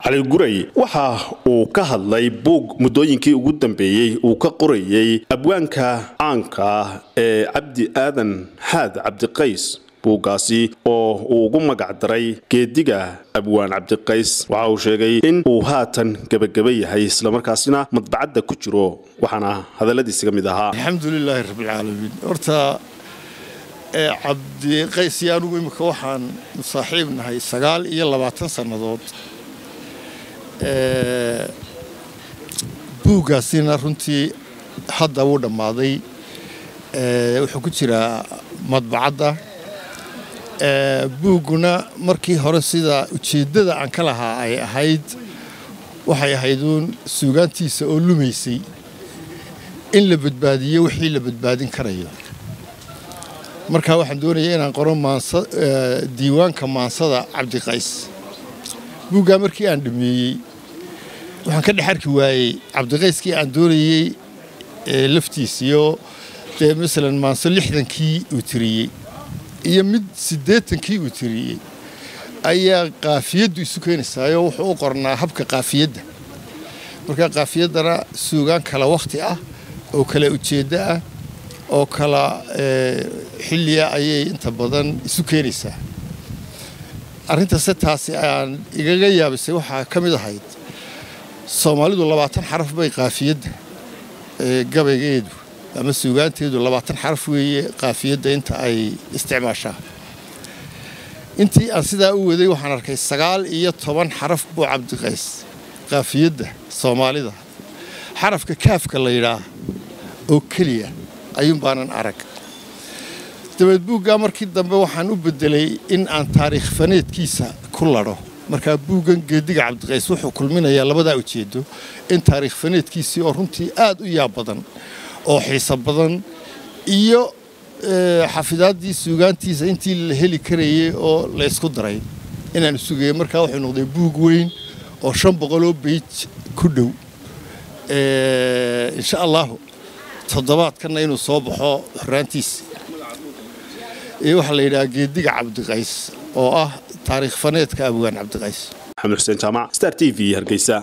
cali guray waxa uu ka hadlay buug muddooyinkii ugu dambeeyey uu ka qorayey abwaanka caanka ah ee cabdi aadan xaad cabdiqays buuggaasi oo uu ugu magac daray geediga abwaan cabdiqays waxa uu sheegay in uu haatan gebageba yahay islamarkaasina madbacadda ku jiro waxaana hadalladiisa ka mid ahaa alxamdulilaahi rabbilcaalamiin horta cabdiqays iyo anugu imika waxaan saaxiib nahay sagaal iyo labaatan sannadood buuggaasina runtii hadda wuu dhammaaday wuxuu ku jiraa madbacadda buugguna markii hore sida ujeeddada aan ka lahaa ay ahayd waxay ahayd uun suugaantiisa oo lumaysay in la badbaadiyo wixii la badbaadin karayo markaa waxaan doonaya inaan qoro maansa diiwaanka maansada cabdiqays buuggaa markii aan dhameeyey waxaan ka dhex arki waayey cabdiqayskii aan doonayey laftiisiyo dee masalan maanso lixdankii uu tiriyey iyo mid siddeetankii uu tiriyey ayaa qaafiyaddu isu keenaysaayo wuxuu u qornaa habka qaafiyadda markaa qaafiyaddana suugaan kala wakhti ah oo kala ujeeddo ah oo kala xilliya ayay inta badan isu keenaysaa arrintase taasi aan igaga yaabisay waxaa ka mid ahayd soomaalidu labaatan xaraf bay qaafiyadda gabaygeedu ama suugaanteedu labaatan xaraf weeye qaafiyadda inta ay isticmaashaa intii aan sidaa u waday waxaan arkay sagaal iyo toban xaraf buu cabdiqays qaafiyadda soomaalida xarafka kaafka la yidhaah oo keliya ayuun baanan arag dabeed buuggaa markii dambe waxaan u beddelay in aan taariikh faneedkiisa ku ladho markaa buuggan geediga cabdiqays wuxuu kulminayaa labadaa ujeeddo in taariikh faneedkiisii oo runtii aad u yaab badan oo xiiso badan iyo xafidaaddii suugaantiisa intii la heli karayey oo la ysku daray inaanu sugayay markaa wuxuu noqday buug weyn oo shan boqoloo beij ku dhow insha allahu toddobaadkanna inuu soo baxo xoraantiisa waxaa la yidhaha geediga cabdiqays oo ah taariikh faneedka abwaan cabdiqays maxamed xuseen jaamac star t v hargeysa